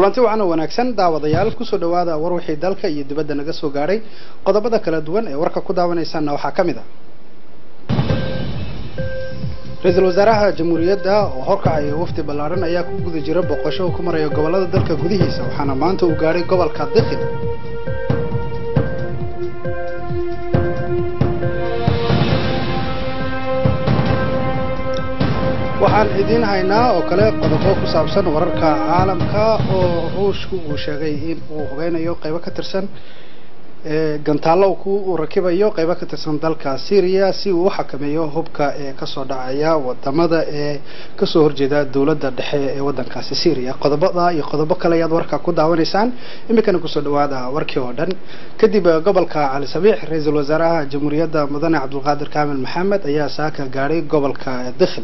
kulanti wacan oo wanaagsan daawadayaal kusoo dhawaada war wixii dalka iyo dibadda naga soo gaadhay qodobada kala duwan ee warka ku daawanaysaana waxaa ka mid a ra-iisul wasaaraha jamhuuriyadda oo horkacaya wafdi ballaaran ayaa ku guda jira boqosho uu ku maraya gobollada dalka gudihiisa waxaana maanta uu gaadhay gobolka dikhil waxaan idiin haynaa oo kale qodobo ku saabsan wararka caalamka oo ruushku uu sheegay in uu hubeynayo qaybo ka tirsan gantaallo uu rakibayo qaybo ka tirsan dalka syria si uu u xakameeyo hubka ee kasoo dhacaya wadamada ee kasoo horjeeda dowladda dhexe ee wadankaasi syria qodobada iyo qodobo kale ayaad warka ku daawanaysaan iminkana kusoo dhawaada warkii oo dhan kadib gobolka cali sabiix ra-iisul wasaaraha jamhuuriyadda mudane cabdulqaadir kaamil maxamed ayaa saaka gaadhay gobolka dikhil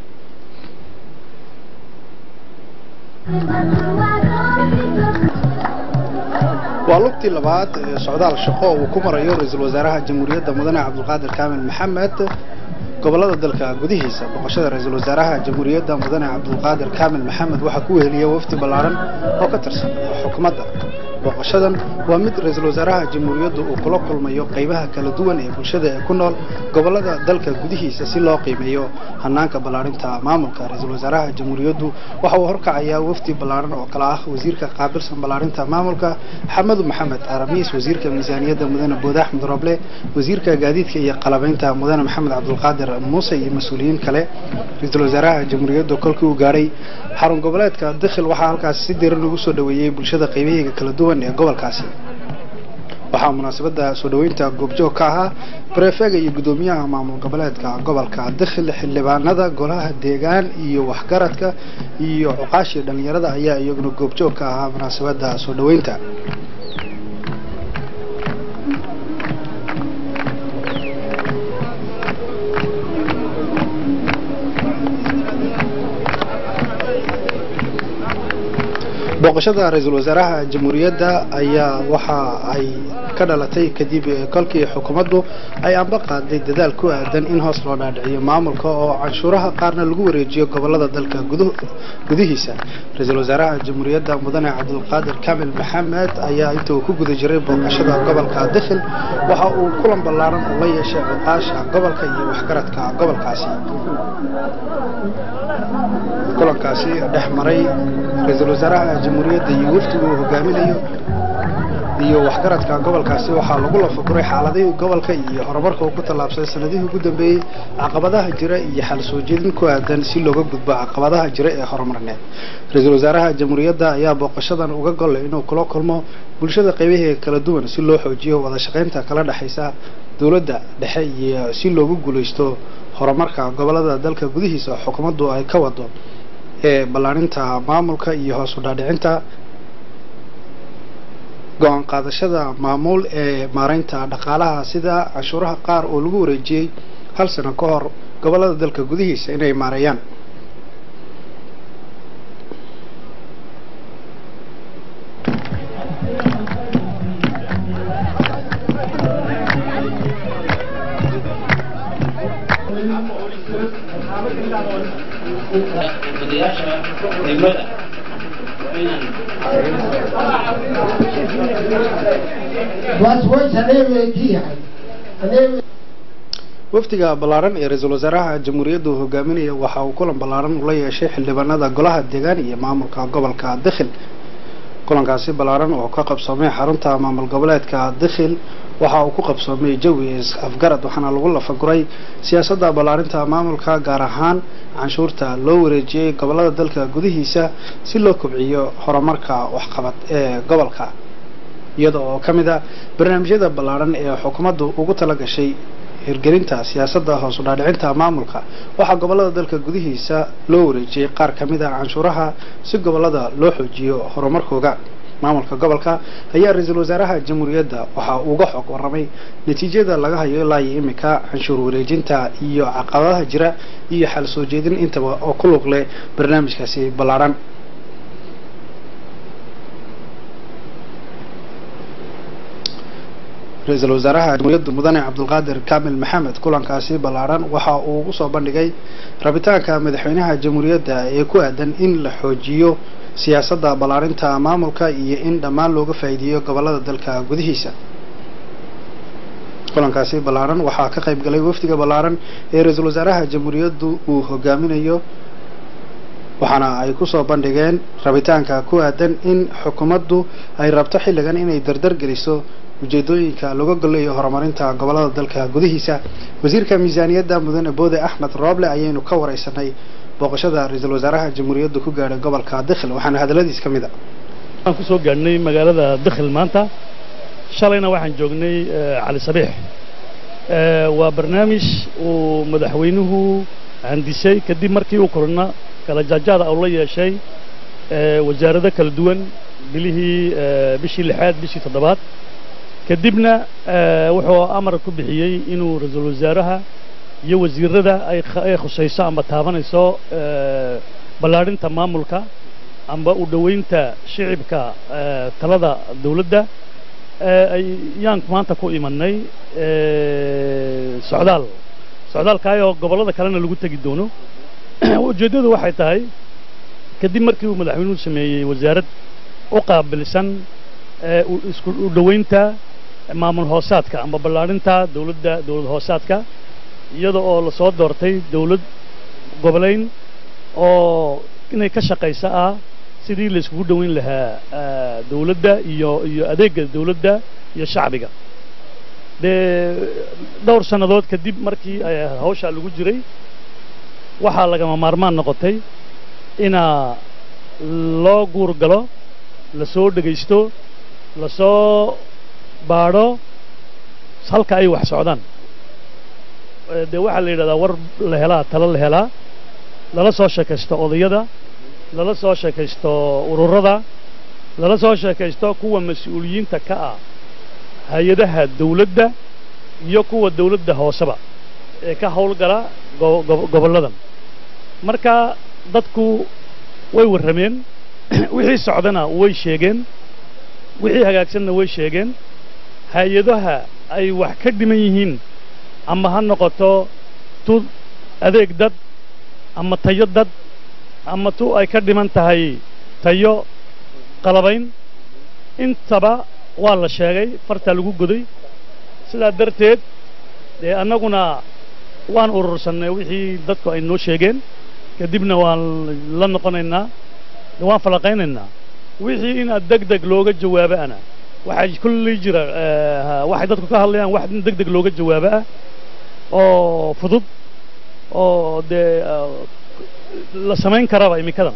waa lugtii labaad ee socdaal shaqo uu ku marayo ra-iisul wasaaraha jamhuuriyadda mudane cabdulqaadir kaamil maxamed gobolada dalka gudihiisa boqoshada ra-iisul wasaaraha jamhuuriyadda mudane cabdulqaadir kaamil maxamed waxaa ku weheliyay wafdi ballaaran oo ka tirsan xukuumadda booqashadan waa mid ra-iisul wasaaraha jamhuuriyaddu uu kula kulmayo qaybaha kala duwan ee bulshada ee ku nool gobolada dalka gudihiisa si loo qiimeeyo hanaanka ballaarinta maamulka ra-iisul wasaaraha jamhuuriyaddu waxa uu horkacayaa wafdi ballaaran oo kale ah wasiirka qaabilsan ballaarinta maamulka xamadu maxamed aramiis wasiirka miisaaniyadda mudane boode axmed roble wasiirka gaadiidka iyo qalabeynta mudane maxamed cabdulqaadir muuse iyo mas-uuliyiin kale ra-iisul wasaaraha jamhuuriyaddu kolkii uu gaadhay xarun goboleedka dikhil waxaa halkaasi si diran ugu soo dhaweeyey bulshada qaybaheega kala duwan ee gobolkaasi waxaa munaasabadda soo dhaweynta goobjoog ka ahaa barefega iyo guddoomiyaha maamul goboleedka gobolka dikhil xildhibaanada golaha deegaan iyo waxgaradka iyo cuqaashii dhallinyarada ayaa iyaguna goobjoog ka ahaa munaasabadda soo dhaweynta booqashada ra-iisul wasaaraha jamhuuriyadda ayaa waxa ay ka dhalatay kadib kolkii xukuumaddu ay amba qaaday dadaal ku aadan in hoos loo dhaadhiciyo maamulka oo canshuuraha qaarna lagu wareejiyo gobolada dalka gudihiisa ra-iisul wasaaraha jamhuuriyadda mudane cabdulqaadir kaamil maxamed ayaa inta uu ku guda jiray booqashada gobolka dikhil waxa uu kulan ballaaran oo la yeeshay cuqaasha gobolka iyo waxgaradka gobolkaasi kulankaasi dhex maray ra-iisul wasaaraha jamhuuriyadda iyo wafdigu uu hogaaminayo iyo waxgaradka gobolkaasi waxaa lagu lafaguray xaaladihii gobolka iyo horumarka uu ku tallaabsaday sanadihii ugu dambeeyey caqabadaha jira iyo xal soo jeedin ku aadan si looga gudbo caqabadaha jira ee horumarneed ra-iisul wasaaraha jamhuuriyadda ayaa booqashadan uga gollay inuu kula kulmo bulshada qaybaheega kala duwan si loo xoojiyo wada shaqaynta kala dhexaysa dowladda dhexe iyo si loogu guulaysto horumarka gobolada dalka gudihiisa xukuumaddu ay ka wado ee ballaarinta maamulka iyo hoos u dhaadhicinta go-aan qaadashada maamuul ee maareynta dhaqaalaha sida canshuuraha qaar oo lagu wareejiyey hal sano ka hor gobolada dalka gudihiisa inay maareeyaan wafdiga ballaaran ee ra-iisul wasaaraha jamhuuriyaddu hogaaminaya waxa uu kulan ballaaran ula yeeshay xildhibaanada golaha deegaan iyo maamulka gobolka dikhil kulankaasi ballaaran oo ka qabsoomay xarunta maamul goboleedka dikhil waxa uu ku qabsoomay jawi afgarad waxaana lagu lafaguray siyaasadda ballaarinta maamulka gaar ahaan canshuurta loo wareejiyey gobolada dalka gudihiisa si loo kobciyo horumarka waxqabad ee gobolka iyada oo ka mid a barnaamijyada ballaaran ee xukuumaddu ugu tala gashay hirgelinta siyaasadda hoos u dhaadhicinta maamulka waxaa gobolada dalka gudihiisa loo wareejiyey qaar ka mid a canshuuraha si gobolada loo xoojiyo horumarkooga maamulka gobolka ayaa ra-iisul wasaaraha jamhuuriyadda waxa uga xog warramay natiijada laga hayo ilaa iyo iminka canshuur wareejinta iyo caqabadaha jira iyo xal soo jeedin intaba oo ku lug leh barnaamijkaasi ballaaran ra-iisul wasaaraha jamhuuriyadda mudane cabdulqaadir kaamil maxamed kulankaasi ballaaran waxa uu ugu soo bandhigay rabitaanka madaxweynaha jamhuuriyadda ee ku aadan in la xoojiyo siyaasadda ballaarinta maamulka iyo in dhammaan looga faa'iideeyo gobollada dalka gudihiisa kulankaasi ballaaran waxaa ka qayb galay wafdiga ballaaran ee ra-iisul wasaaraha jamhuuriyaddu uu hogaaminayo waxaana ay kusoo bandhigeen rabitaanka ku aadan in xukuumaddu ay rabto xilligan inay dardar geliso ujeedooyinka laga goleeyo horumarinta gobollada dalka gudihiisa wasiirka miisaaniyadda mudane boode axmed rooble ayaynu ka wareysanay booqashada ra-iisul wasaaraha jamhuuriyaddu ku gaadhay gobolka dikhil waxaana hadalladiis ka mid a waxaan kusoo gaadhnay magaalada dikhil maanta shalayna waxaan joognay cali sabiix waa barnaamij uu madaxweynuhu handisay kadib markii uu korona kala jaajaada uu la yeeshay wasaarado kala duwan bilihii bishii lixaad bishii toddobaad kadibna wuxuu amar ku bixiyey inuu ra-iisul wasaaraha iyo wasiirada ay khusayso amba taabanayso ballaadhinta maamulka amba u dhoweynta shicibka talada dawladda ayaan maanta ku imanay socdaal socdaalkaayoo gobollada kalena lagu tegi doono ujeeddadu waxay tahay kadib markii uu madaxweynuhu sameeyey wasaarad u qaabilsan isku u dhoweynta maamul hoosaadka amba ballaadhinta dawladda dawlad hoosaadka iyada oo lasoo doortay dawlad goboleyn oo inay ka shaqaysa ah sidii la iskugu dhoweyn lahaa dawladda iyo iyo adeegga dawladda iyo shacbiga dee dhowr sannadood kadib markii hawshaa lagu jiray waxaa lagama maarmaan noqotay inaa loo guur galo lasoo dhegaysto lasoo baadho halka ay wax socdaan dee waxaa la yidhahdaa war la helaa talo la helaa lala soo sheekaysto odayada lala soo sheekaysto ururada lala soo sheekaysto kuwa mas-uuliyiinta ka ah hay-adaha dawladda iyo kuwa dawladda hooseba ee ka howlgala gobolladan marka dadku way warrameen wixii socdana way sheegeen wixii hagaagsanna way sheegeen hay-adaha ay wax ka dhiman yihiin ama ha noqoto tu adeeg dad ama tayo dad ama tu ay ka dhiman tahay tayo qalabayn intaba waa la sheegay fartaa lagu goday sidaa darteed dee annaguna waan urursannay wixii dadku ay noo sheegeen kadibna waan la noqonaynaa waan falaqaynaynaa wixii inaad deg deg looga jawaabo ana waxaa kulley jira waxay dadku ka hadlayaan wax in deg deg looga jawaabo ah oo fudud oo dee la samayn karaba iminkadan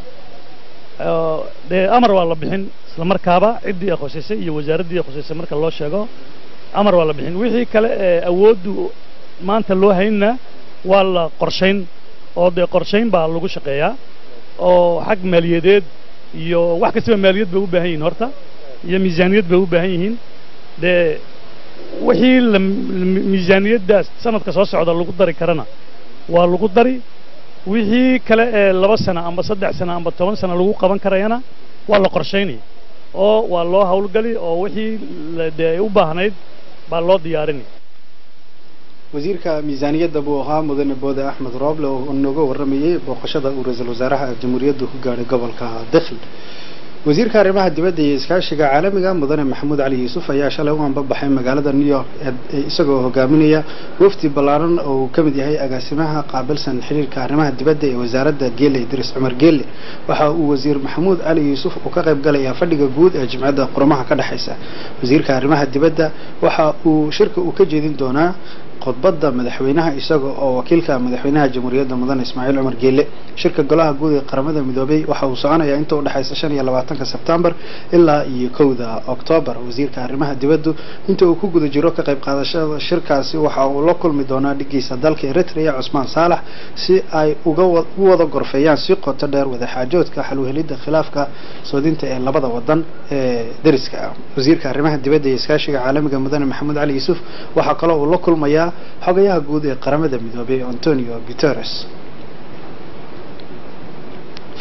dee amar waa la bixin isla markaaba ciddii khusaysay iyo wasaaraddii khusaysay marka loo sheego amar waa la bixin wixii kale ee awooddu maanta loo haynna waa la qorshayn oo dee qorshayn baa lagu shaqeeyaa oo xag maaliyadeed iyo wax kastaba maaliyad bay u baahan yihiin horta iyo miisaaniyad bay u baahan yihiin dee wixii la miisaaniyaddaas sanadka soo socda lagu dari karana waa lagu dari wixii kale ee laba sano amba saddex sano amba toban sano lagu qaban karayana waa la qorshaynaya oo waa loo howlgali oo wixii dee u baahnayd baa loo diyaarinaya wasiirka miisaaniyadda buu ahaa mudane boode axmed rooble oo nooga warramayey booqashada uu ra-iisul wasaaraha jamhuuriyaddu ku gaadhay gobolka dikhil wasiirka arrimaha dibadda iyo iskaashiga caalamiga mudane maxamuud cali yuusuf ayaa shalay u anbabaxay magaalada new york isagoo hogaaminaya wafdi ballaaran oo uu ka mid yahay agaasimaha qaabilsan xiriirka arrimaha dibadda ee wasaaradda geele idris cumar geele waxa uu wasiir maxamuud cali yuusuf uu ka qayb galayaa fadhiga guud ee jimcadda qurumaha ka dhexaysa wasiirka arrimaha dibadda waxa uu shirka uu ka jeedin doonaa khudbadda madaxweynaha isaga oo wakiilka madaxweynaha jamhuuriyadda mudane ismaaciil cumar geele shirka golaha guud ee qaramada midoobay waxa uu soconayaa inta u dhexaysa shan iyo labaatanka sebtembar ilaa iyo kowda oktoobar wasiirka arrimaha dibaddu inta uu ku guda jiro ka qayb qaadashada shirkaasi waxa uu la kulmi doonaa dhigiisa dalka eritrea cusmaan saalax si ay uga u wada gorfeeyaan si qoto dheer wadaxaajoodka xalwhelidda khilaafka soodinta ee labada wadan ee deriska ah wasiirka arrimaha dibadda iyo iskaashiga caalamiga mudane maxamuud cali yuusuf waxaa kaloo uu la kulmayaa xogayaha guud ee qaramada midoobay antonio guterres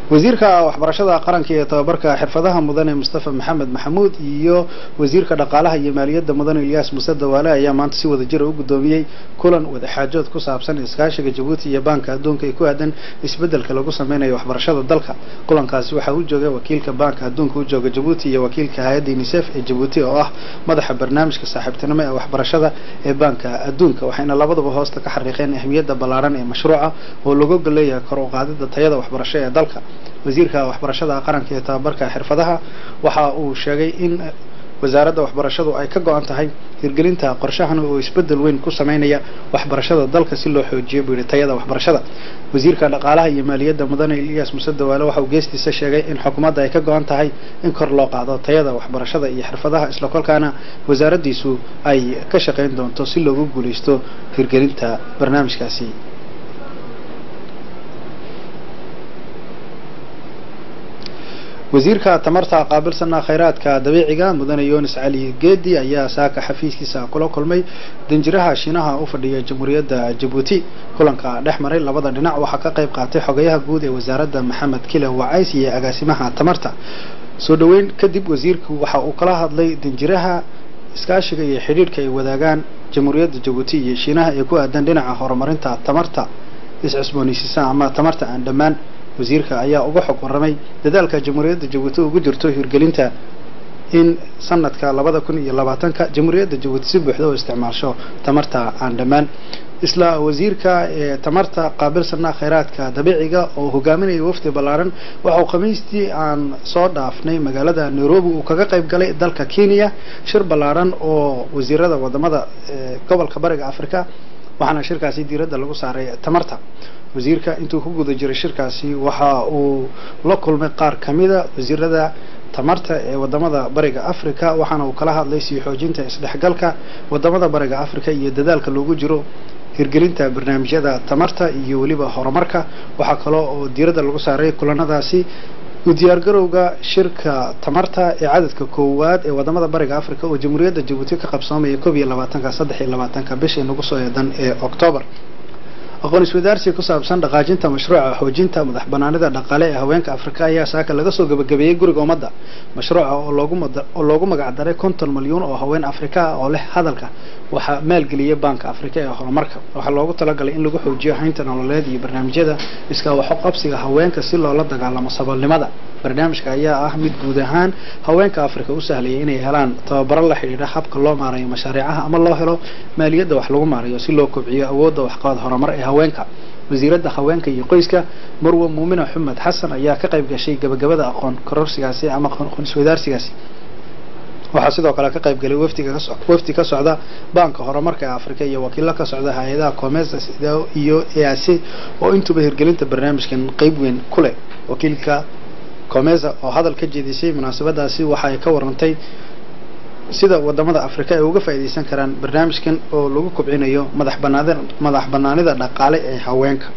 wasiirka waxbarashada qaranka iyo tababarka xirfadaha mudane mustafa maxamed maxamuud iyo wasiirka dhaqaalaha iyo maaliyadda mudane ilyaas muse dawaale ayaa maanta si wada jira u guddoomiyey kulan wadaxaajood ku saabsan iskaashiga jabuuti iyo baanka adduunka ee ku aadan isbeddelka lagu sameynayo waxbarashada dalka kulankaasi waxaa u joogay wakiilka baanka adduunka u jooga jabuuti iyo wakiilka hay-adda unisef ee jabuuti oo ah madaxa barnaamijka saaxiibtinimo ee waxbarashada ee baanka adduunka waxayna labaduba hoosta ka xariiqeen ahmiyadda ballaaran ee mashruuca oo lagu leeyahay kor u qaadida tayada waxbarasho ee dalka wasiirka waxbarashada qaranka iyo tababarka xirfadaha waxa uu sheegay in wasaaradda waxbarashadu ay ka go-an tahay hirgelinta qorshahan oo isbedel weyn ku sameynaya waxbarashada dalka si loo xoojiyo buu yihi tayada waxbarashada wasiirka dhaqaalaha iyo maaliyadda mudane ilyas muse dawaale waxa uu geestiisa sheegay in xukuumadda ay ka go-an tahay in kor loo qaado tayada waxbarashada iyo xirfadaha isla kolkaana wasaaraddiisu ay ka shaqayn doonto si loogu guuleysto hirgelinta barnaamijkaasi wasiirka tamarta qaabilsana khayraadka dabiiciga mudane yunis cali geedi ayaa saaka xafiiskiisa kula kulmay danjiraha shiinaha u fadhiya jamhuuriyadda jabuuti kulanka dhex maray labada dhinac waxaa ka qayb qaatay xogayaha guud ee wasaaradda maxamed kile wacays iyo agaasimaha tamarta soo dhoweyn kadib wasiirku waxa uu kala hadlay danjiraha iskaashiga iyo xidhiidhka ay wadaagaan jamhuuriyadda jabuuti iyo shiinaha ee ku aadan dhinaca horumarinta tamarta is-cusboonaysiisa ama tamarta aan dhammaan wasiirka ayaa uga xog warramay dadaalka jamhuuriyadda jabuuti ugu jirto hirgelinta in sanadka labada kun iyo labaatanka jamhuuriyadda jabuuti si buuxda u isticmaasho tamarta aan dhammaan isla wasiirka ee tamarta qaabilsana khayraadka dabiiciga oo hogaaminaya wafdi ballaaran waxa uu khamiistii aan soo dhaafnay magaalada nairobi uu kaga qayb galay dalka kenya shir ballaaran oo wasiirada wadamada gobolka bariga africa waxaana shirkaasi diiradda lagu saaray tamarta wasiirka intuu ku guda jiray shirkaasi waxa uu la kulmay qaar ka mida wasiirada tamarta ee wadamada bariga africa waxaana uu kala hadlay sii xoojinta isdhexgalka wadamada bariga africa iyo dadaalka loogu jiro hirgelinta barnaamijyada tamarta iyo weliba horumarka waxaa kaloo oo diiradda lagu saaray kulanadaasi u diyaargarowga shirka tamarta ee cadadka koowaad ee wadamada bariga africa oo jamhuuriyadda jabuuti ka qabsoomaya koob iyo labaatanka saddex iyo labaatanka bishii nagu soo eedan ee octoobar aqoon iswadaarsi ku saabsan dhaqaajinta mashruuca xoojinta madax banaanida dhaqaale ee haweenka afrika ayaa saaka laga soo gabagabeeyey guriga ummadda mashruuca oo loogu oo loogu magacdaray konton milyuun oo haween afrika ah oo leh hadalka waxaa maalgeliyay baanka afrika ee horumarka waxaa loogu talagalay in lagu xoojiyo haynta nololeed iyo barnaamijyada iska waxo qabsiga haweenka si loola dagaalamo saboolnimada barnaamijka ayaa ah mid guud ahaan haweenka afrika u sahlaya inay helaan tababaro la xidhiidha habka loo maarayo mashaariicaha ama loo helo maaliyadda wax lagu maarayo si loo kobciyo awoodda waxqabad horumar ee haweenka wasiiradda haweenka iyo qoyska marwe muumina xumed xasan ayaa ka qayb gashay gabagabada aqoon kororsigaasi ama aqoon iswadaarsigaasi waxaa sidoo kale ka qayb galay wafdiga wafdi ka socda baanka horumarka ee afrika iyo wakiilo ka socda hay-adaha comesa iyo eac oo intuba hirgelinta barnaamijkan qeyb weyn ku leh wakiilka comesa oo hadal ka jeedisay munaasabadaasi waxa ay ka warantay sida wadamada afrika ay uga faa'iidaysan karaan barnaamijkan oo lagu kobcinayo madax banaanida madax banaanida dhaqaale ee haweenka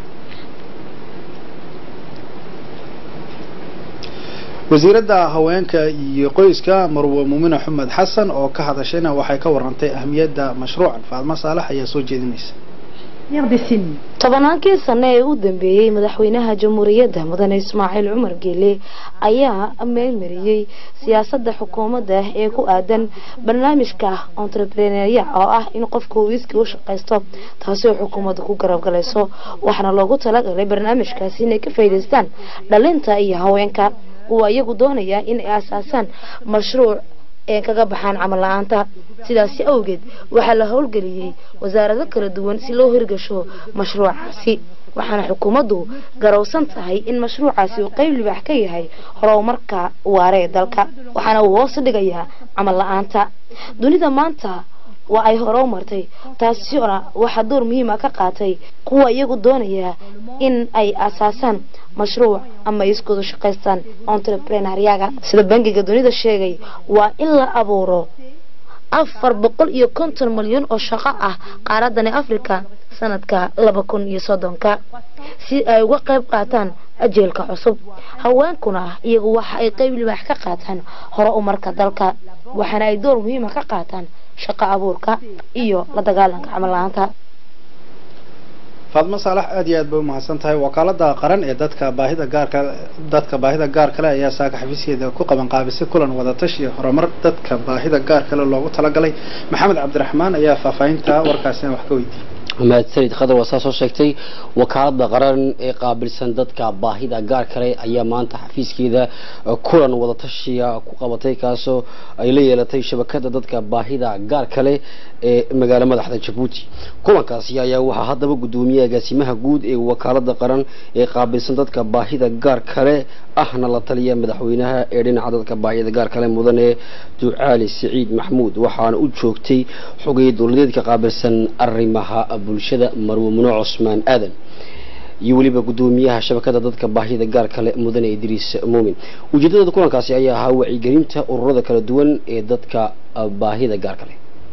wasiiradda haweenka iyo qoyska marwe muumina xumed xasan oo ka hadashayna waxay ka warantay ahmiyadda mashruucan faadmo saalax ayaa soo jeedinaysa tobannaankii sano ee u dambeeyey madaxweynaha jamhuuriyadda mudane ismaaciil cumar geele ayaa meelmariyey siyaasadda xukuumadda ee ku aadan barnaamijka entrepreneria oo ah in qofku uu iskii u shaqaysto taasi oo xukuumadda ku garab galayso waxaana loogu talagalay barnaamijkaasi inay ka faa'iidaystaan dhalinta iyo haweenka kuwa iyagu doonaya in ay asaasaan mashruuc ee kaga baxaan camal la-aanta sidaasi awgeed waxaa la howlgeliyey wasaarado kala duwan si loo hirgasho mashruucaasi waxaana xukuumaddu garowsan tahay in mashruucaasi uu qeyb libaax ka yahay horumarka waare ee dalka waxaana uu hoos dhigayaa camal la-aanta dunida maanta waa ay hore u martay taasina waxaa door muhiima ka qaatay kuwa iyagu doonaya in ay asaasaan mashruuc ama ay iskoodu shaqaystaan entreprenariaga sida bangiga dunida sheegay waa in la abuuro afar boqol iyo konton milyan oo shaqo ah qaaradani africa sanadka laba kun iyo soddonka si ay uga qayb qaataan ajeelka cusub haweenkuna iyagu waxa ay qeyb libaax ka qaataan hore umarka dalka waxaana ay door muhiima ka qaataan shaqo abuurka iyo la dagaalanka camal la-aanta faadmo saalax aad iyo aad bay umahadsan tahay wakaalada qaran ee dadka baahida gaarka dadka baahida gaar kale ayaa saaka xafiiskeeda ku qaban qaabisay kulan wadatashi iyo horumar dadka baahida gaar kale loogu talagalay maxamed cabdiraxmaan ayaa faahfaahinta warkaasina wax ka weydiiyey mahadsanid khadar waa saa soo sheegtay wakaalada qaran ee qaabilsan dadka baahida gaar kale ayaa maanta xafiiskeeda kulan wadatashiya ku qabatay kaasoo ay la yeelatay shabakada dadka baahida gaar kale ee magaalo madaxda jabuuti kulankaasi ayaa waxaa haddaba guddoomiye agaasimaha guud ee wakaalada qaran ee qaabilsan dadka baahida gaar kale ahna la taliya madaxweynaha ee dhinaca dadka baahida gaar kale mudane ducaali siciid maxmuud waxaana u joogtay xogay dowladeedka qaabilsan arrimaha bulshada marwe muno cusmaan aadan iyo weliba guddoomiyaha shabakada dadka baahida gaar kale mudane idriis muumin ujeedada kulankaasi ayaa ahaa wacyigelinta ururada kala duwan ee dadka baahida gaar kale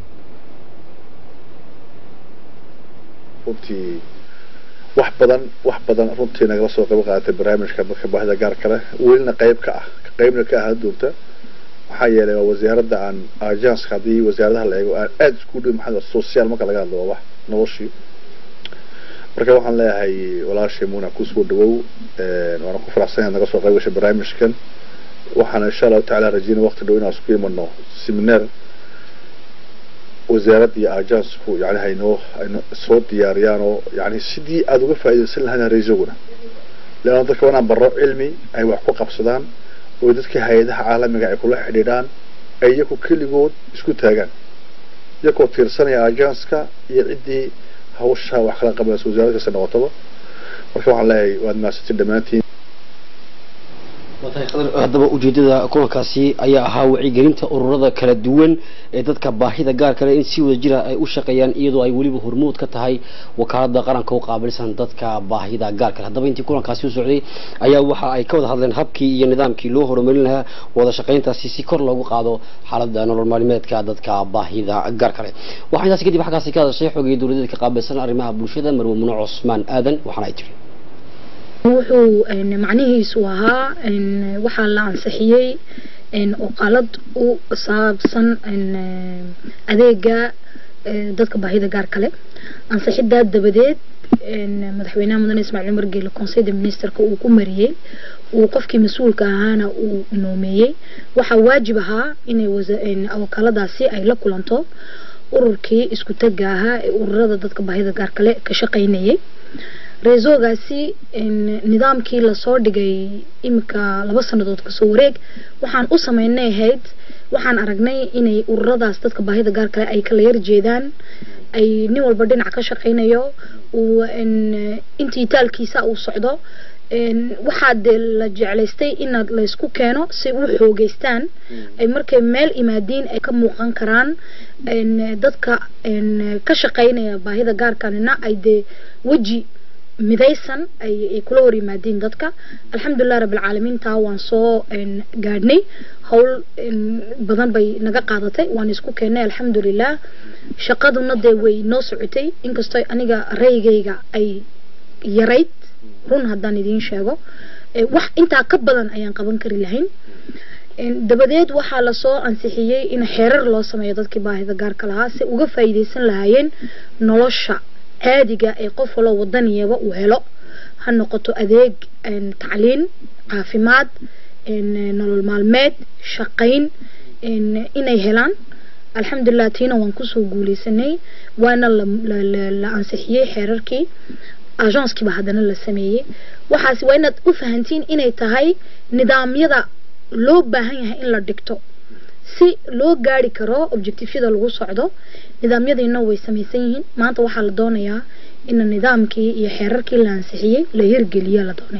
runtii wax badan wax badan runtii nagala soo qayb qaadatay barnaamijka dadka baahida gaar kale welina qayb ka ah qaybna ka ahaan doonta maxaa yeelay waa wasaaradda aan agenska haddii wasaaradaha la eego aan aada isku dhow maxaa social marka laga hadlo waa wax noloshii marka waxaan leeyahay walaashay muuna kusoo dhawow waana ku faraxsanahay naga soo qayb gashay barnaamijkan waxaana insha allahu tacaala rajeyna waqti dhow inaan isku imano seminar wasaarad iyo ajansku yani haynoo ayno soo diyaariyaan oo yani sidii aada uga faa'iidaysan lahayn raisoguna leanna dadka wanaan barro cilmi ay wax ku qabsadaan oo dadka hay-adaha caalamiga ay kula xidhiidhaan ay iyaku keligood isku taagaan iyakoo tiirsanaya ajanska iyo ciddii hawsha wax kala qabanaysa wasaaradda kasta noqotaba marka waxaan leeyahay waad mahadsantiin dhammaantiin haddaba ujeedada kulankaasi ayaa ahaa wacyigelinta ururada kala duwan ee dadka baahida gaar kale in si wada jira ay u shaqeeyaan iyadoo ay weliba hormuud ka tahay wakaalada qaranka u qaabilsan dadka baahida gaar kale haddaba intii kulankaasi u socday ayaa waxa ay ka wada hadleen habkii iyo nidaamkii loo horumarin lahaa wada shaqayntaasi si kor loogu qaado xaalada nolol maalmeedka dadka baahida gaar kale waxaa intaasi kadib xaggaasi ka hadashay xogii dowladeed ka qaabilsan arrimaha bulshada marwe muno cusmaan aadan waxaana ay tiri wuxuu macnihiisu ahaa waxaa la ansixiyey oqalad u saabsan adeega dadka baahida gaar kale ansixidaa dabadeed madaxweynaha mudane ismaaciil umar geele conseil de ministerka uu ku mariyey uu qofkii mas-uulka ahaana uu noomeeyey waxaa waajib ahaa inay wakaaladaasi ay la kulanto ururkii isku taga ahaa ee ururada dadka baahida gaar kale ka shaqaynayay reesogaasi nidaamkii lasoo dhigay imika laba sanadood kasoo wareeg waxaan u sameynay ahayd waxaan aragnay inay ururadaas dadka baahida gaar kale ay kala yar jeedaan ay nin walba dhinac ka shaqaynayo uu intii taalkiisa uu socdo waxaa dee la jeclaystay inaad laysku keeno si u xoogeystaan ay markay meel imaadiin ay ka muuqan karaan dadka ka shaqaynaya baahida gaarkanina ay dee weji midaysan ay kula hor yimaadiin dadka alxamdulilah rabbilcaalamiin taa waan soo gaadhnay howl badan bay naga qaadatay waan isku keennay alxamdulilah shaqaduna dee way noo socotay inkastoo aniga raygayga ay yarayd run haddaan idiin sheego wax intaa ka badan ayaan qaban kari lahayn dabadeed waxaa lasoo ansixiyey in xeerar loo sameeyo dadkii baahida gaarka lahaa si uga faa'iidaysan lahaayeen nolosha caadiga ee qof waloo wadaniyaba uu helo ha noqoto adeeg tacliin caafimaad nolol maalmeed shaqayn inay helaan alxamdulilah tiina waan kusoo guuleysanay waana la ansixiyey xeerarkii agenskiiba haddana la sameeyey waxaas waa inaad u fahantiin inay tahay nidaamyada loo baahan yahay in la dhigto si loo gaari karo objectivyada lagu socdo nidaamyadiina way samaysan yihiin maanta waxaa la doonayaa in nidaamkii iyo xeerarkii la ansixiyey la hirgeliya la doonay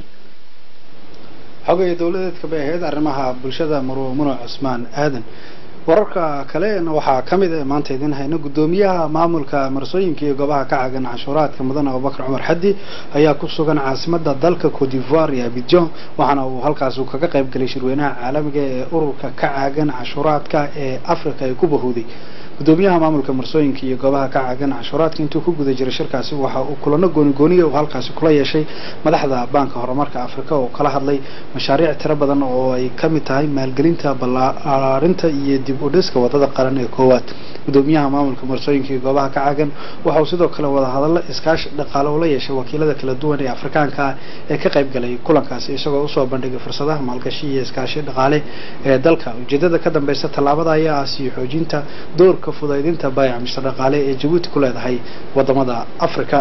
xogaya dowladeedka bay ahayd arrimaha bulshada marwe muno cusmaan aadan wararka kalena waxaa ka mid ah maanta idin hayna guddoomiyaha maamulka marsooyinka iyo goobaha ka caagan canshuuraadka mudane abubakar cumar xaddi ayaa ku sugan caasimada dalka cote d'ivoire iyo abidjan waxaana uu halkaas uu kaga qayb galay shirweynaha caalamiga ee ururka ka caagan canshuuraadka ee africa ay ku bahowday gudoomiyaha maamulka marsooyinka iyo goobaha ka caagan canshuuraadka intuu ku guda jiray shirkaasi waxa uu kulano goonigooniya uu halkaasi kula yeeshay madaxda baanka horumarka afrika oo kala hadlay mashaariic tiro badan oo ay ka mid tahay maalgelinta ballaarinta iyo dib u dhiska wadada qaran ee koowaad gudoomiyaha maamulka marsooyinka iyo goobaha ka caagan waxa uu sidoo kale wada hadallo iskaashi dhaqaale ula yeeshay wakiilada kala duwan ee afrikaanka ah ee ka qayb galay kulankaasi isagoo usoo bandhigay fursadaha maalgashi iyo iskaashi dhaqaale ee dalka ujeedada ka dambeysa tallaabada ayaa ah sii xoojinta doorka fudaydinta baayac mise dhaqaale ee jabuuti ku leedahay wadamada afrika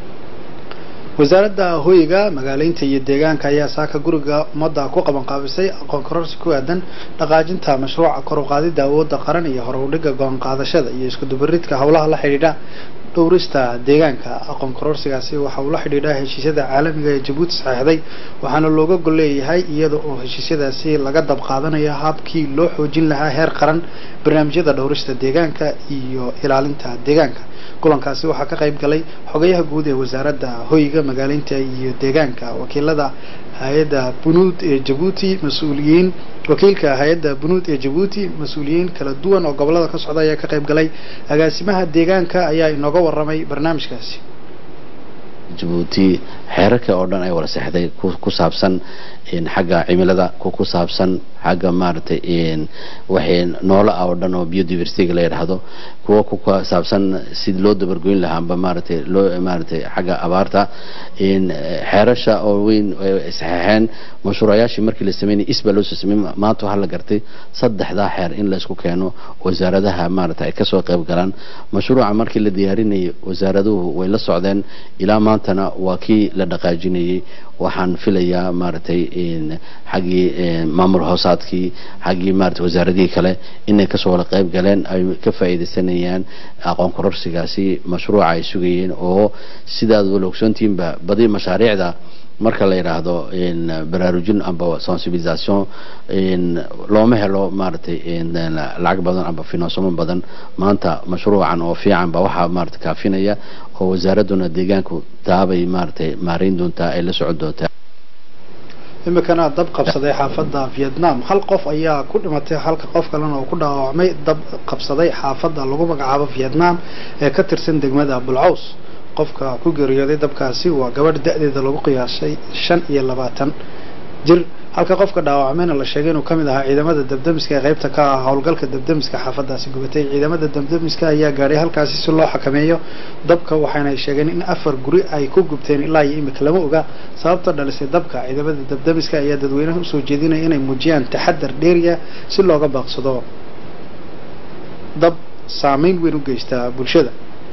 wasaaradda hoyga magaaleynta iyo deegaanka ayaa saaka guriga ummadda ku qabanqaabisay aqoon kororsi ku aadan dhaqaajinta mashruuca kor u qaadida awoodda qaran iyo hor u dhigga go-aan qaadashada iyo isku dubaridka howlaha la xidhiidha dhowrista deegaanka aqoon kororsigaasi waxa uu la xidhiidhaa heshiisyada caalamiga ee jabuuti saxeexday waxaana looga gol leeyahay iyada oo heshiisyadaasi laga dab qaadanayo habkii loo xoojin lahaa heer qaran barnaamijyada dhowrista deegaanka iyo ilaalinta deegaanka kulankaasi waxaa ka qayb galay xogayaha guud ee wasaaradda hoyga magaaleynta iyo deegaanka wakiilada hay-adda bunuud ee jabuuti mas-uuliyiin wakiilka hay-adda bunuud ee jabuuti mas-uuliyiin kala duwan oo gobolada ka socda ayaa ka qayb galay agaasimaha deegaanka ayaa inooga waramay barnaamijkaasi jabuuti xeerarka oo dhan ay wada seexday ku saabsan xagga cimilada ku saabsan xagga maaragtay waxay noolo ah oo dhan oo biodiversityga la yidhaahdo kuwa ku saabsan sidii loo dabargoyn lahaa amba maaragtay loo maaragtay xagga abaarta xeerasha oo weyn saxeexeen mashruucayaashii markii la sameynay isbaa loo soo sameeyey maanta waxaa la gartay saddexdaa xeer in laysku keeno wasaaradaha maaragtay ay kasoo qayb galaan mashruuca markii la diyaarinayay wasaaraduhu way la socdeen ilaa maantana waa kii la dhaqaajinayay waxaan filayaa maaragtay xaggii maamul hoosaadkii xaggii maaragtay wasaaradihii kale inay kasoo wada qayb galeen ay ka faa'iidaysanayaan aqoon kororsigaasi mashruuca ay sugayeen oo sidaad wala ogsoontihiinba badi mashaariicda marka la yidhaahdo baraarujin amba sensibilisation looma helo maaragtay lacag badan amba finansamo badan maanta mashruucan oo fiican ba waxaa maaragtay kaafinaya oo wasaaraduna deegaanku taabay maaragtay maarayn doontaa ay la socon doontaa imikana dab qabsaday xaafadda vietnam hal qof ayaa ku dhimatay halka qof kalena oo ku dhaawacmay dab qabsaday xaafadda lagu magacaabo vietnam ee ka tirsan degmada bulcaws qofka ku geeriyooday dabkaasi waa gabadh da-deeda lagu qiyaasay shan iyo labaatan jir halka qofka dhaawacmayna la sheegay inuu kamid ahaa ciidamada dabdamiska ee qaybta ka ah howlgalka dabdamiska xaafadaasi gubatay ciidamada dabdamiska ayaa gaadhay halkaasi si loo xakameeyo dabka waxayna sheegeen in afar guri ay ku gubteen ilaa iyo imika lama oga sababta dhalisay dabka ciidamada dabdamiska ayaa dadweynaha usoo jeedinaya inay muujiyaan taxadar dheeriya si looga baaqsado dab saameyn weyn u geysta bulshada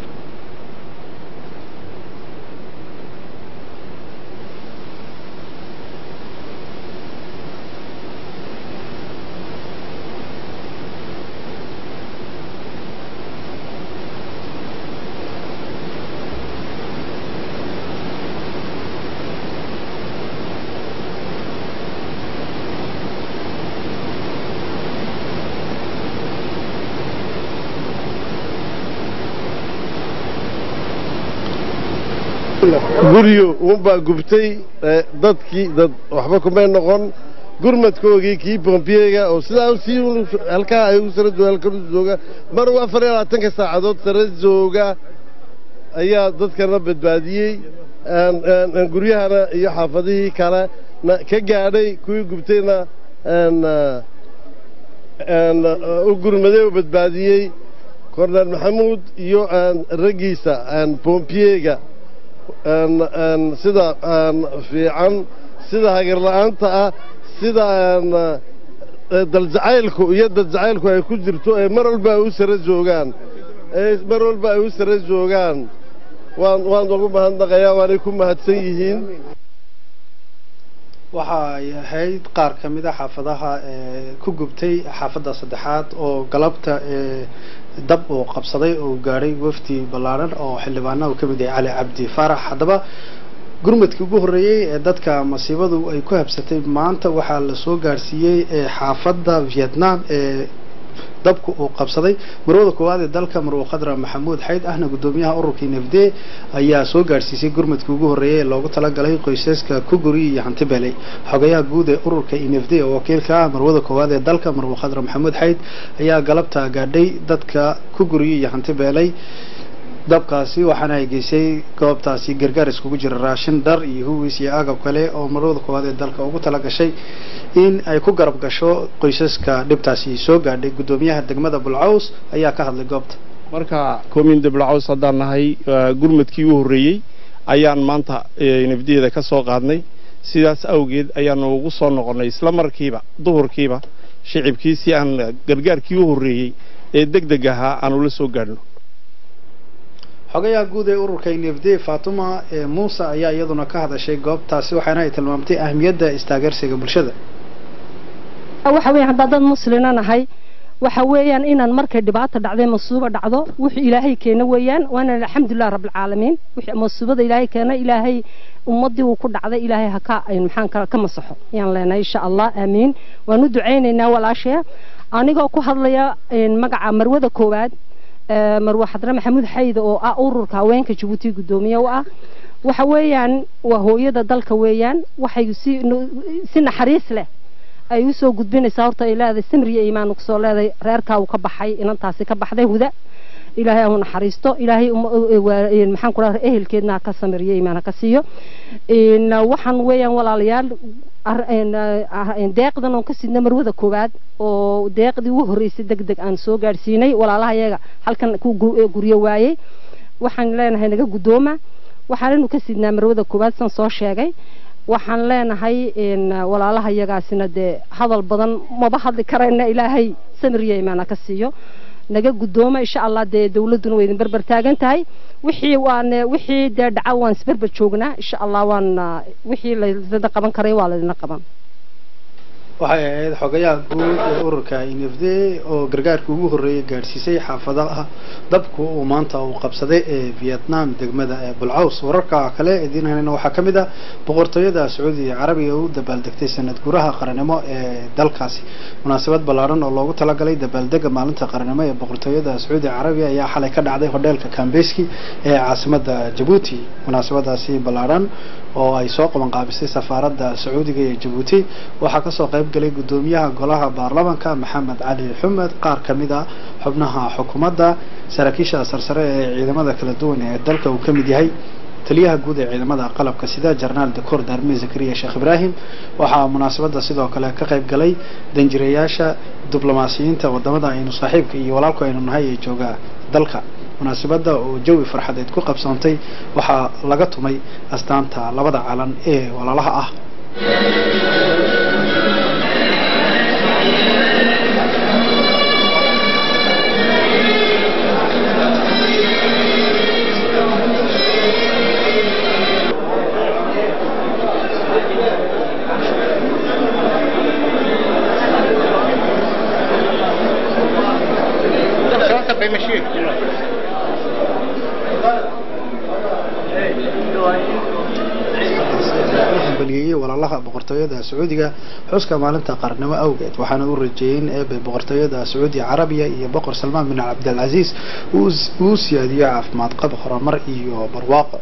guryo uunbaa gubtay dadkii dad waxba kumay noqon gurmadkoogii kii bombiyega oo sidaa sii halkaa ay u sara jooga halkan u jooga mar uu afar iyo labaatanka saacadood sara jooga ayaa dadkana badbaadiyey guryahana iyo xaafadihii kale ka gaadhay kuwii gubtayna u gurmaday oo badbaadiyey korneel maxamuud iyo raggiisa bombiyega sida fiican sida hagarla'aanta ah sida daljacaylku iyo dadjacaylku ay ku jirto ee mar walba ay u sara joogaan mar walba ay u sara joogaan waan waan ugu mahadnaqayaa waanay ku mahadsan yihiin waxa ay ahayd qaar ka mid a xaafadaha ku gubtay xaafadda saddexaad oo galabta dab uu qabsaday oo gaadhay wafdi ballaadhan oo xildhibaana uu ka mid yahay cali cabdi faarax haddaba gurmadkii ugu horreeyey ee dadka masiibadu ay ku habsatay maanta waxaa la soo gaadhsiiyey xaafadda vietnam ee dabku uu qabsaday marwada koowaad ee dalka marwo khadra maxamuud xayd ahna gudoomiyaha ururkii nefde ayaa soo gaadhsiisay gurmadkii ugu horreeyay ee loogu talagalay qoysaska kuguri iyo hantibeley xogayaha guud ee ururka nefde oo wakiilka ah marwada koowaad ee dalka marwo khadra maxamuud xayd ayaa galabta gaadhay dadka kuguri iyo hantibeley dabkaasi waxaana ay geysay goobtaasi gargaar iskugu jira raashin dhar iyo huwiis iyo agab kale oo marwada koowaad ee dalka ugu tala gashay in ay ku garab gasho qoysaska dhibtaasi soo gaadhay guddoomiyaha degmada bulcaws ayaa ka hadlay goobta marka koominda bulcaws haddaan nahay gurmadkii u horreeyey ayaan maanta nafdiyeeda ka soo qaadnay sidaas awgeed ayaanu ugu soo noqonnay isla markiiba duhurkiiba shicibkii si aan gargaarkii u horreeyey ee deg deg ahaa aan ula soo gaadhno xogayaha guud ee ururka nfd fatuma ee muuse ayaa iyaduna ka hadashay goobtaasi waxaana ay tilmaamtay ahmiyadda istaageersiga bulshada waxa weeyaan haddaan dad muslina nahay waxa weeyaan inaan markay dhibaato dhacday masuuba dhacdo wuxuu ilaahay keena weeyaan waana alxamdulilah rabbilcaalamiin wixii masuubada ilaahay keena ilaahay ummadii uu ku dhacday ilaahay ha ka maxaan ka ka masaxo yaan leenahay insha allah aamiin waan u ducaynaynaa walaashaya anigoo ku hadlaya magaca marwada koowaad marwe xadre maxamuud xayde oo ah ururka haweenka jabuuti guddoomiye u ah waxa weeyaan waa hooyada dalka weeyaan waxay si si naxariis leh ay u soo gudbinaysaa horta ay leedahay samriya iimaan kusoo leedahay reerkaa uu ka baxay inantaasi ka baxday huda ilaahay ahu naxariisto ilaahay maxaan ku dhaha ehelkeedna ha ka samiriyo iimaan ha ka siiyo waxaan weeyaan walaalayaal deeqdan oon ka sidna marwada koowaad oo deeqdii ugu horreysay deg deg aan soo gaadhsiinay walaalaha iyaga halkan ku guryo waayey waxaan leenahay naga guddooma waxaananu ka sidnaa marwada koowaad san soo sheegay waxaan leenahay walaalaha iyagaasina dee hadal badan maba hadli karayna ilaahay samiriya imaana ka siiyo naga guddooma insha allah dee dawladduna way idin berber taagan tahay wixii waan wixii dee dhaca waan isberber joognaa insha allah waan wixii laydina qaban karay waa laydina qaban waxay ahayd xogayaha guud ee ururka nfd oo gargaarkii ugu horreeyay gaadhsiisay xaafadaha dabku uu maanta uu qabsaday ee vietnam degmada ee bulcaws wararka kale idiin helena waxaa ka mid ah boqortooyada sacuudiga carabiga u dabaaldegtay sanad guraha qarannimo ee dalkaasi munaasabad ballaaran oo loogu talagalay dabaaldega maalinta qarannimo ee boqortooyada sacuudiga carabiga ayaa xalay ka dhacday hodheelka kambeski ee caasimada jabuuti munaasabadaasi ballaaran oo ay soo qabanqaabisay safaaradda sacuudiga ee jabuuti waxaa kasoo qayb galay guddoomiyaha golaha baarlamaanka maxamed cali xumed qaar ka mid a xubnaha xukuumadda saraakiisha sarsare ee ciidamada kala duwan ee dalka uu ka mid yahay taliyaha guud ee ciidamada qalabka sida jarnaal dakoor daarme zakariya sheekh ibraahim waxaa munaasabadda sidoo kale ka qayb galay danjirayaasha diblomaasiyiinta wadamada aynu saaxiibka iyo walaalku aynu nahay ee jooga dalka munaasabadda oo jawi farxadeed ku qabsoontay waxaa laga tumay astaanta labada calan ee walaalaha ah baliyeyey walaalaha boqortooyada sacuudiga xuska maalinta qarnimo awgeed waxaana u rajeeyeen eebe boqortooyada sacuudiga carabiya iyo boqor salmaan bin cabdilcasiis uu siyaadiyo caafimaad qab horumar iyo barwaaqo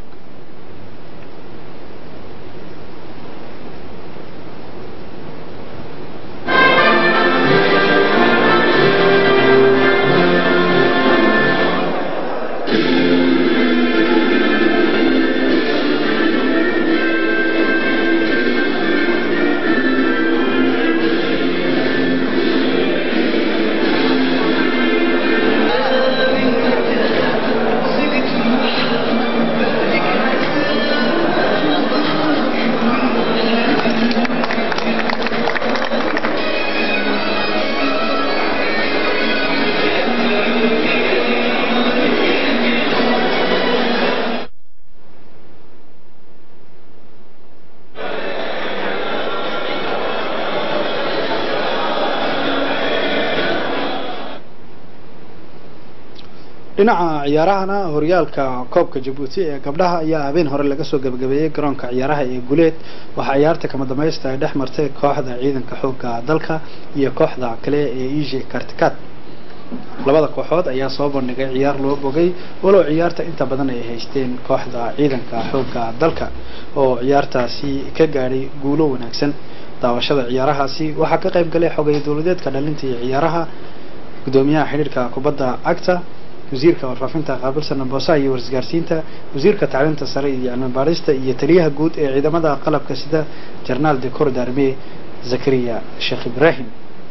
dhinaca ciyaarahana horyaalka koobka jabuuti ee gabdhaha ayaa habeen hore laga soo gabagabeeyey garoonka ciyaaraha ee guleed waxaa ciyaarta kama dambaysta ay dhex martay kooxda ciidanka xooga dalka iyo kooxda kale ee ije kartikat labada kooxood ayaa soo bandhigay ciyaar loo bogay walow ciyaarta inta badan ay haysteen kooxda ciidanka xooga dalka oo ciyaartaasi ka gaadhay guulo wanaagsan daawashada ciyaarahaasi waxaa ka qayb galay xogay dowladeedka dhalinta iyo ciyaaraha gudoomiyaha xidhiirka kubadda cagta wasiirka warfaafinta qaabilsan boosaha iyo warisgaarsiinta wasiirka tacliinta sare iyo cilmi baadhista iyo taliyaha guud ee ciidamada qalabka sida jarnaal de corps d'armée zakariya sheekh ibraahim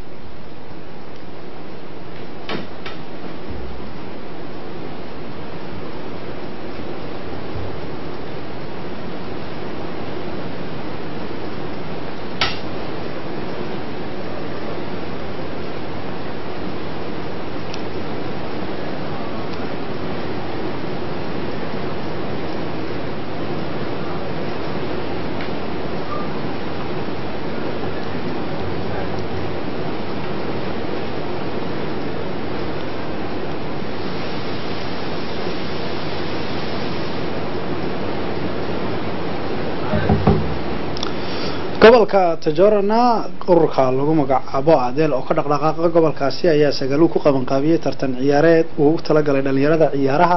gobolka tajorana ururka lagu magacaabo adeel oo ka dhaqdhaqaaqa gobolkaasi ayaa sagaaluu ku qabanqaabiyey tartan ciyaareed uu u talagalay dhalinyarada ciyaaraha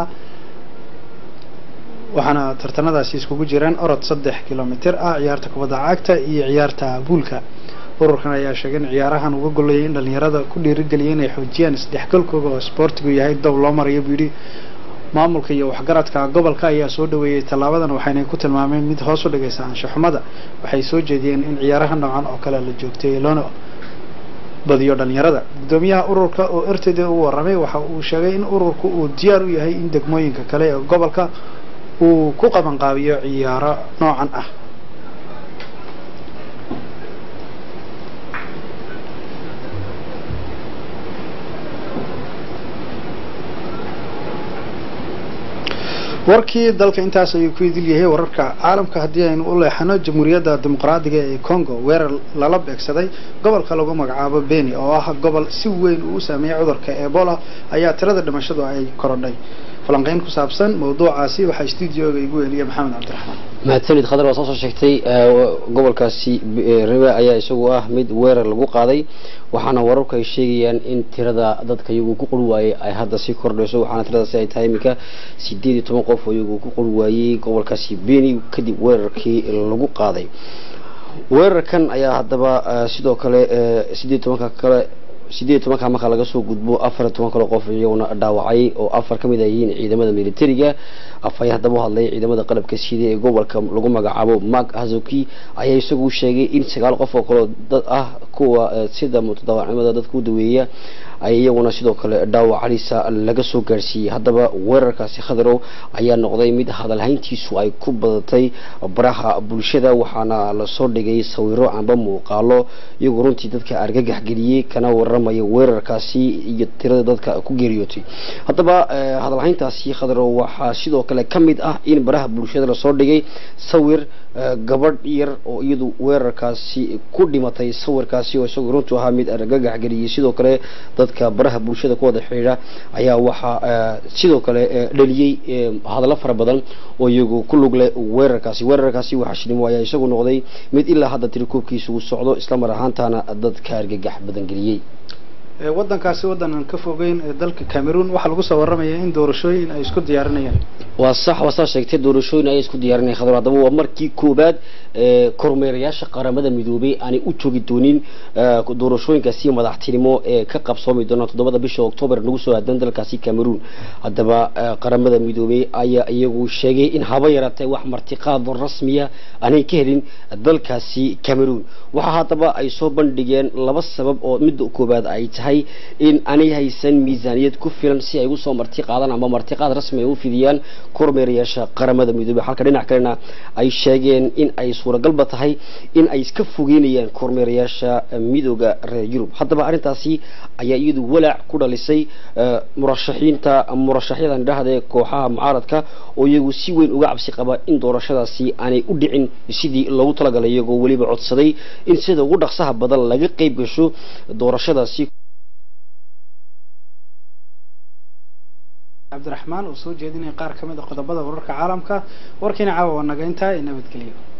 waxaana tartanadaasi iskugu jireen orod saddex kilomitir ah ciyaarta kubadda cagta iyo ciyaarta buulka ururkan ayaa sheegay in ciyaarahan uga golayay in dhalinyarada ku dhiirigeliyay inay xoojiyaan isdhexgalkooda oo isboortigu yahay dow loo marayo buu yidhi maamulka iyo waxgaradka gobolka ayaa soo dhaweeyey tallaabadan waxayna ku tilmaameen mid hoos u dhigaysa anshaxumada waxay soo jeediyeen in ciyaaraha noocan oo kale la joogteeyay loona badiyo dhalinyarada gudoomiyaha ururka oo ertd u waramay waxa uu sheegay in ururku uu diyaar u yahay in degmooyinka kale ee gobolka uu ku qabanqaabiyo ciyaaro noocan ah warkii dalka intaas ayuu ku idil yahay wararka caalamka haddii aynu u leexano jamhuuriyadda dimuqraadiga ee congo weerar lala beegsaday gobolka lagu magacaabo beni oo ah gobol si weyn uu u saameeyay cudurka ebola ayaa tirada dhimashadu ay korodhay falanqeyn ku saabsan mawduucaasi waxaa stuudioga igu weliya maxamed cabdiraxmaan mahadsanid khadar waa soo soo sheegtay gobolkaasi riwe ayaa isagu ah mid weerar lagu qaaday waxaana wararku ay sheegayaan in tirada dadka iyagu ku qori waayey ay hadda sii kordhayso waxaana tiradaasi ay tahay iminka sideed iyo toban qof oo iyagu ku qori waayey gobolkaasi beni kadib weerarkii lagu qaaday weerarkan ayaa haddaba sidoo kale sideed tobanka kale sideed tobanka marka laga soo gudbo afar toban kale qof iyaguna dhaawacay oo afar ka mid ah yihiin ciidamada militariga afay haddaba u hadlay ciidamada qalabka sida ee gobolka lagu magacaabo mark hazuki ayaa isagu sheegay in sagaal qof oo kaleo dad ah kuwa sida mutadaawacnimada dadka u daweeya ay iyaguna sidoo kale dhaawac halisa laga soo gaarsiiyey haddaba weerarkaasi khadarow ayaa noqday mid hadalhayntiisu ay ku badatay baraha bulshada waxaana lasoo dhigay sawiro amba muuqaalo iyagoo runtii dadka argagax geliyey kana waramaya weerarkaasi iyo tirada dadka ku geeriyootay haddaba hadalhayntaasi khadarow waxaa sidoo kale ka mid ah in baraha bulshada lasoo dhigay sawir gabadh yar oo iyadu weerarkaasi ku dhimatay sawirkaasi oo isagu runtu ahaa mid argagax geliyey sidoo kale dadka baraha bulshada ku wada xidhiidha ayaa waxaa sidoo kale dhaliyey hadallo fara badan oo iyagu ku lug leh weerarkaasi weerarkaasi waxaa shinimo ayaa isagu noqday mid ilaa hadda tirikoobkiisa uu socdo islamar ahaantaana dadka argagax badan geliyey waddankaasi waddan aan ka fogeyn ee dalka cameroon waxaa lagu soo warramaya in doorashooyin ay isku diyaarinayaan waa sax waa saa sheegtay doorashooyin ayay isku diyaarinayaan khadar haddaba waa markii koowaad kormeerayaasha qaramada midoobay aanay u joogi doonin doorashooyinkaasi madaxtinimo ee ka qabsoomi doona toddobada bisha oktoobar nagu soo aadan dalkaasi cameroon haddaba qaramada midoobay ayaa iyagu sheegay in haba yaraatee wax martiqaad rasmiya aanay ka helin dalkaasi cameroon waxaa haddaba ay soo bandhigeen laba sabab oo midda koowaad ay tahay in aanay haysan miisaaniyad ku filan si ay ugu soo marti qaadaan ama martiqaad rasmi ay u fidiyaan kormeerayaasha qaramada midoobey halka dhinac kalena ay sheegeen in ay suuragalba tahay in ay iska fogeynayaan kormeerayaasha midooda reer yurub haddaba arrintaasi ayaa iyadu walaac ku dhalisay murashaxiinta murashaxyadan dhahde kooxaha mucaaradka oo iyagu si weyn uga cabsi qaba in doorashadaasi aanay u dhicin sidii loogu talagalay iyagoo weliba codsaday in sida ugu dhaqsaha badan laga qayb gasho doorashadaasi cabdiraxmaan oo soo jeedinaya qaar ka mid a qodobada wararka caalamka warkiina caawa waa naga intaa ee nabadgelyo